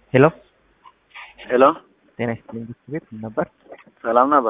ሄሎ ሄሎ ጤና ይስጥልኝ ብርቱ ቤት ምን ነበር? ሰላም ነህ አባ?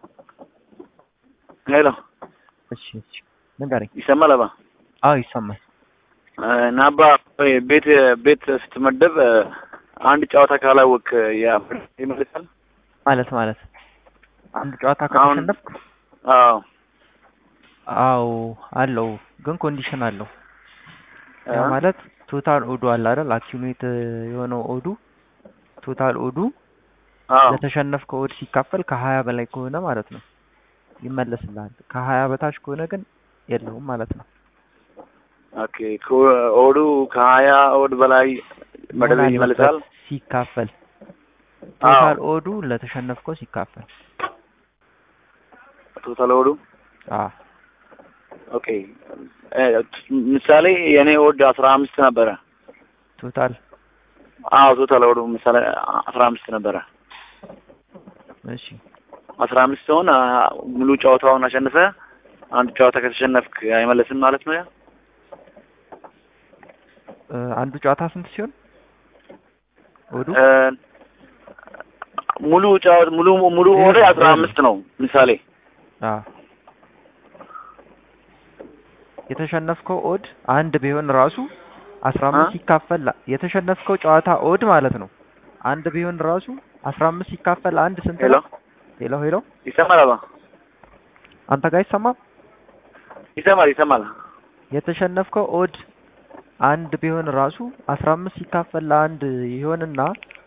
ሄሎ እሺ እሺ ንገረኝ። ይሰማል አባ? አዎ ይሰማል። እና አባ ቤት ቤት ስትመደብ አንድ ጨዋታ ካላወቅ ያ ይመልሳል? ማለት ማለት አንድ ጨዋታ አሁን ከተሸነፍክ አዎ አዎ አለው፣ ግን ኮንዲሽን አለው። ያ እ? ማለት ቶታል ኦዱ አለ አይደል? አኪሙሌት የሆነው ኦዱ ቶታል ኦዱ አዎ ለተሸነፍከው ኦድ ሲካፈል ከሀያ በላይ ከሆነ ማለት ነው ይመለስልሃል። ከሀያ በታች ከሆነ ግን የለውም ማለት ነው። ኦኬ ከ- ኦዱ ከሀያ ኦድ በላይ መደብ መሆን ይመልሳል? አለበት ሲካፈል አዎ ቶታል ኦዱ ለተሸነፍከው ሲካፈል ቶታል ኦዱ አ ኦኬ እ፣ ምሳሌ የኔ ኦድ አስራ አምስት ነበረ። ቶታል አዎ ቶታል ኦዱ ምሳሌ አስራ አምስት ነበረ። እሺ አስራ አምስት ሲሆን አ፣ ሙሉ ጨዋታውን አሸንፈ አንድ ጨዋታ ከተሸነፍክ አይመለስም ማለት ነው ያ? እ፣ አንዱ ጨዋታ ስንት ሲሆን ኦዱ እ፣ ሙሉ ጨዋታ ሙሉ ሙሉ ኦድ ይኸውልህ አስራ አምስት ነው ምሳሌ አ የተሸነፍከው ኦድ አንድ ቢሆን ራሱ አስራ አ? አምስት ሲካፈል የተሸነፍከው ጨዋታ ኦድ ማለት ነው አንድ ቢሆን ራሱ አስራ አምስት ሲካፈል አንድ ስንት ሄሎ ነው? ሄሎ ሄሎ ይሰማል አባ? አንተ ጋር አይሰማም? ይሰማል ይሰማል። የተሸነፍከው ኦድ አንድ ቢሆን ራሱ አስራ አምስት ሲካፈል ለአንድ ይሆንና